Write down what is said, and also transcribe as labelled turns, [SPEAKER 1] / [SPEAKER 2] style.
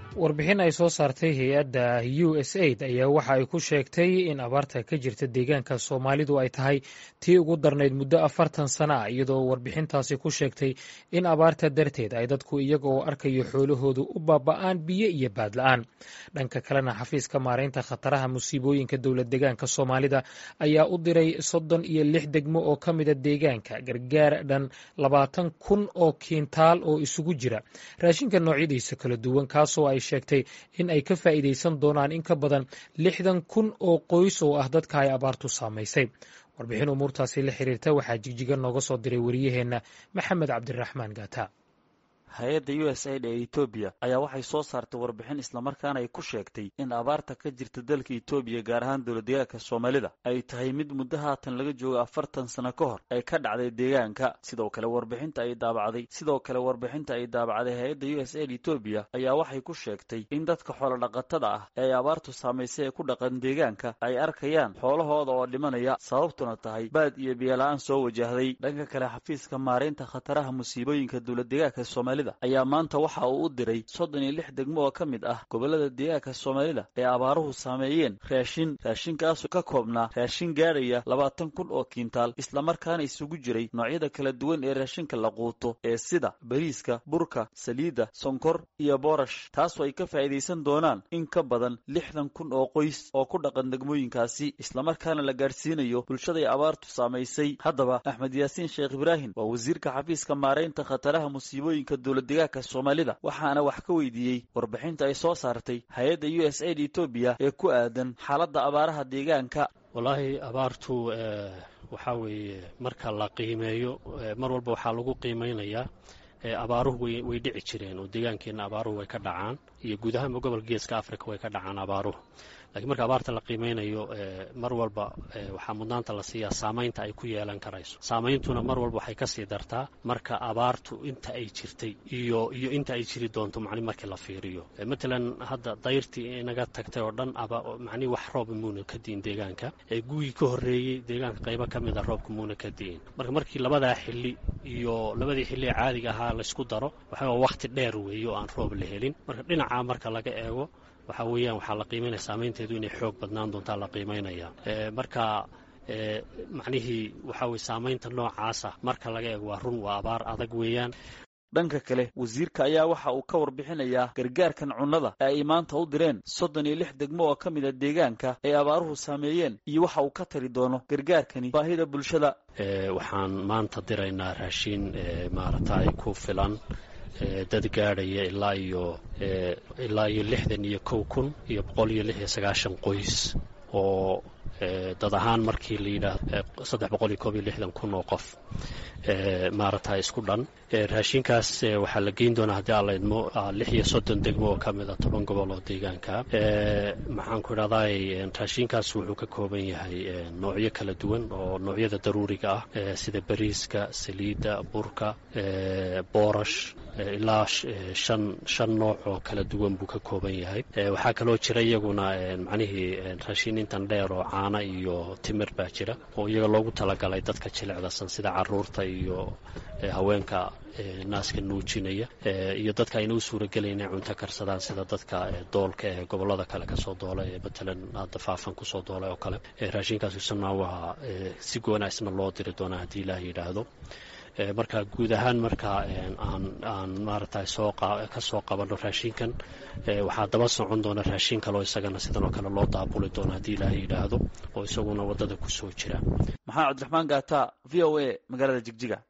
[SPEAKER 1] warbixin ay soo saartay hay-adda u s aid ayaa waxa ay ku sheegtay in abaarta ka jirta deegaanka soomaalidu ay tahay tii ugu darnayd muddo afartan sana ah iyadoo warbixintaasi ku sheegtay in abaarta darteed ay dadku iyaga oo arkayo xoolahoodu u baaba'aan biyo iyo baadla-aan dhanka kalena xafiiska maaraynta khataraha musiibooyinka dowlad deegaanka soomaalida ayaa u diray soddon iyo lix degmo oo ka mida deegaanka gargaar dhan labaatan kun oo kiintaal oo isugu jira raashinka noocyadiisa kala duwan kaasoo ay sheegtay in ay ka faa'iidaysan doonaan in ka badan lixdan kun oo qoys oo ah dadka ay abaartu saamaysay warbixin umuurtaasi la xiriirta waxaa jigjiga nooga soo diray wariyaheenna maxamed cabdiraxmaan gaata
[SPEAKER 2] hay-adda u s aid ee etoobiya ayaa waxay soo saartay warbixin islamarkaana ay ku sheegtay in abaarta ka jirta dalka etoobiya gaar ahaan dowladdeegaanka soomaalida ay tahay mid muddo haatan laga joogo afartan sano ka hor ay ka dhacday deegaanka sidoo kale warbixinta ay daabacday sidoo kale warbixinta ay daabacday hay-adda u s aid etoobiya ayaa waxay ku sheegtay in dadka xoolodhaqatada ah ee ay abaartu saamaysay ee ku dhaqan deegaanka ay arkayaan xoolahooda oo dhimanaya sababtuna tahay baad iyo biyola-aan soo wajahday dhanka kale xafiiska maaraynta khataraha musiibooyinka dowladdeegaanka soomaalida ayaa maanta waxa uu u diray soddon iyo lix degmo oo ka mid ah gobollada deegaanka soomaalida ee abaaruhu saameeyeen raashin raashinkaasoo ka koobnaa raashin gaadhaya labaatan kun oo kiintaal islamarkaana isugu jiray noocyada kala duwan ee raashinka la quuto ee sida bariiska burka saliidda sonkor iyo boorash taasoo ay ka faa'iidaysan doonaan in ka badan lixdan kun oo qoys oo ku dhaqan degmooyinkaasi islamarkaana la gaadhsiinayo bulshaday abaartu saamaysay haddaba axmed yaasiin sheekh ibraahim waa wasiirka xafiiska maaraynta khataraha musiibooyinka dowladdeegaanka soomaalida waxaana wax ka weydiiyey warbixinta ay soo saartay hay-adda u s aid etoobiya ee ku aadan xaaladda abaaraha deegaanka
[SPEAKER 3] wallaahi abaartu waxaa weeye marka la qiimeeyo mar walba waxaa lagu qiimeynayaa abaaruhu way dhici jireen oo deegaankeenna abaaruhu way ka dhacaan iyo guud ahaanba gobolka geeska africa way ka dhacaan abaaruhu lakiin marka abaarta la qiimeynayo mar walba waxaa mudnaanta la siiyaa saamaynta ay ku yeelan karayso saameyntuna mar walba waxay kasii dartaa marka abaartu inta ay jirtay iyo iyo inta ay jiri doonto macni markii la fiiriyo matalan hadda dayrtii inaga tagtay oo dhan macni wax roob muuna ka diin deegaanka gugii ka horreeyey deegaanka qaybo ka mida roobka muuna ka diin marka markii labadaa xili iyo labadii xilli ee caadiga ahaa laysku daro waxaa waqti dheer weeye oo aan roob la helin marka dhinacaa marka laga eego waxaa weeyaan waxaa la qiimaynaya saameynteedu inay xoog badnaan doontaa la qiimaynaya marka macnihii waxaa weye saamaynta noocaasa marka laga eego waa run waa abaar adag weeyaan
[SPEAKER 2] dhanka kale wasiirka ayaa waxa uu ka warbixinayaa gargaarkan cunnada ee ay maanta u direen soddon iyo lix degmo oo ka mid a deegaanka ay abaaruhu saameeyeen iyo waxa uu ka tari doono gargaarkani baahida bulshada
[SPEAKER 3] waxaan maanta diraynaa raashiin maaragtay ku filan dad gaadhaya ilaa iyo ilaa iyo lixdan iyo kow kun iyo boqol iyo lix iyo sagaashan qoys oo dad ahaan markii la yidhaahdo saddex boqol iyo koob iyo lixdan kun oo qof maaragta isku dhan raashinkaas waxaa la geyn doonaa haddii alla idmo lix iyo soddon degmo oo ka mid a toban gobol oo deegaanka maxaan ku idhahday raashinkaas wuxuu ka kooban yahay noocyo kala duwan oo noocyada daruuriga ah sida bariiska saliidda burka boorash ilaa shan shan nooc oo kala duwan buu ka kooban yahay waxaa kaloo jira iyaguna macnihii raashin intan dheer oo caana iyo timir baa jira oo iyaga loogu talagalay dadka jilicdasan sida caruurta iyo haweenka naaska nuujinaya iyo dadka ayna u suuragelayn inay cunto karsadaan sida dadka doolka ee gobolada kale kasoo doola ee matalan hadda faafan kusoo doolay oo kale raashinkaas isna waa si goonaisna loo diri doonaa haddii ilaah yidhaahdo marka guud ahaan marka aan aan maaragtay soo ka soo qabanno raashinkan waxaa daba socon doona raashin kaleo isagana sidan oo kale loo daabuli doono haddii ilaahay yidhaahdo oo isaguna waddada kusoo jira
[SPEAKER 2] maxamed cabdiraxmaan gaata v o a magaalada jigjiga